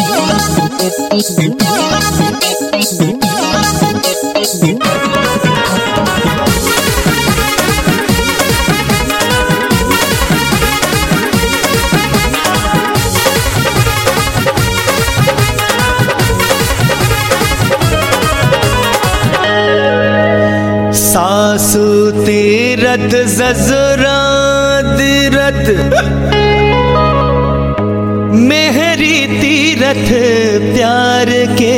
सासु तीरथ जजरा तीरथ मेहरी तीरथ प्यार के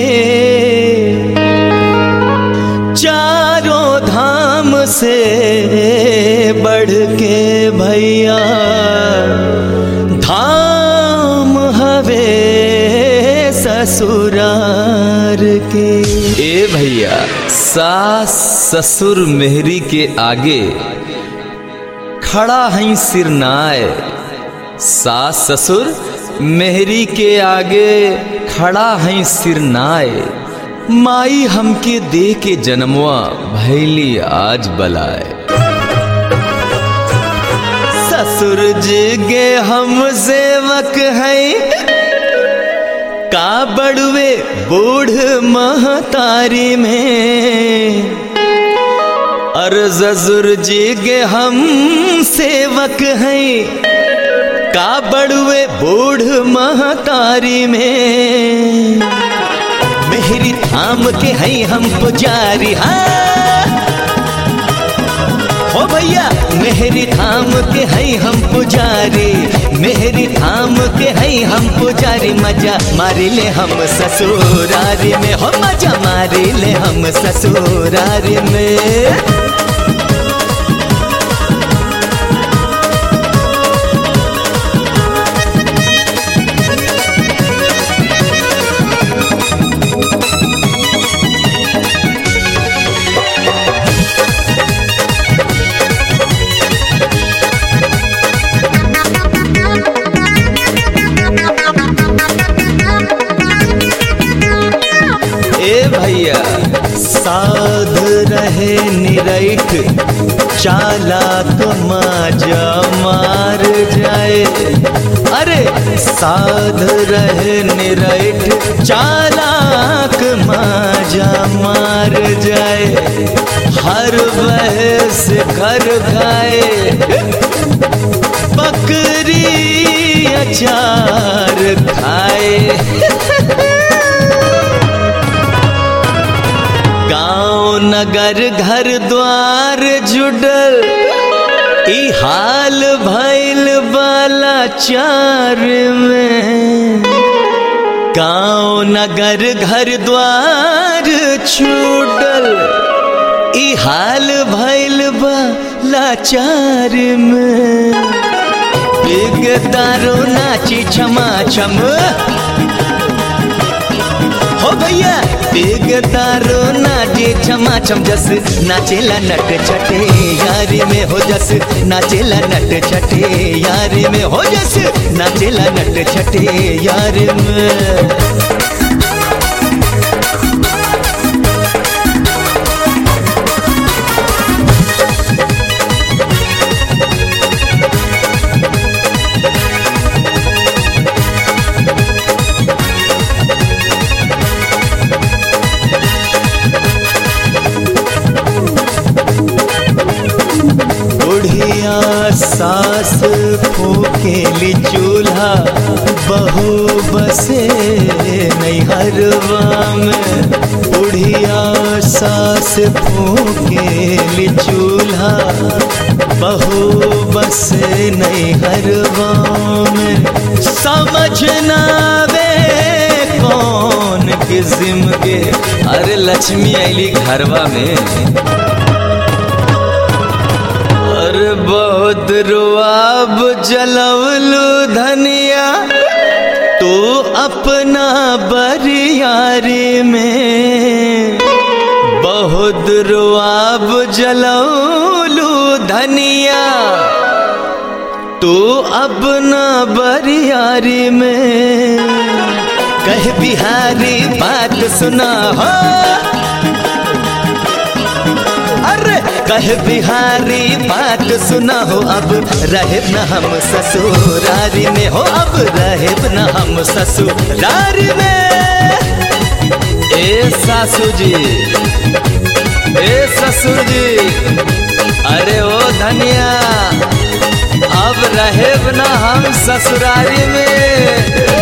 चारों धाम से बढ़ के भैया धाम हवे ससुरार के ए भैया सास ससुर मेहरी के आगे खड़ा हई सिरनाए सास ससुर मेहरी के आगे खड़ा हई सिरनाए माई हमके दे के जन्मवा भैली आज बलाए ससुर जी गे हम सेवक हैं का बड़ुए बूढ़ महतारी में और जजुर जी गे हम सेवक हैं का बड़ुए बूढ़ महतारी में मेहरी थाम के हैं हम पुजारी हाँ हो भैया मेहरी थाम के हैं हम पुजारी मेहरी थाम के हैं हम पुजारी मजा मारी ले हम ससुरारी में हो मजा मारी ले हम ससुरारी में ए भैया साध रहे निरैठ चालाक माजा मार जाए अरे साध रहे निरैठ चालाक माजा मार जाए हर बहस घर खाए बकरी अचार खाए गांव नगर घर द्वार जुडल ई हाल भैल बाला चार में गांव नगर घर द्वार छूटल ई हाल भैल बाला चार में बिग दारो नाची छमा छम हो भैया बिग दारो नाचे छमा छम जस नाचेला नट छटे यारी में हो जस नाचेला नट छटे यारी में हो जस नाचेला नट छटे यारी में बुढ़िया सास फूकेली चूल्हा बहू बसे नैहरवा में बुढ़िया सास फूकेली चूल्हा बहू बसे नैहरवा में समझ ना वे कौन किस्म के अरे लक्ष्मी आईली घरवा में और बहुत रुआब जलवलू धनिया तू अपना बरियारी में बहुत रुआब जलवलू धनिया तू अपना बरियारी में कह बिहारी बात सुना हो अरे कह बिहारी बात सुना हो अब रहे न हम ससुरारी में हो अब रहे न हम ससुरारी में सासू जी ए ससुर जी अरे ओ धनिया अब रहे ना हम ससुरारी में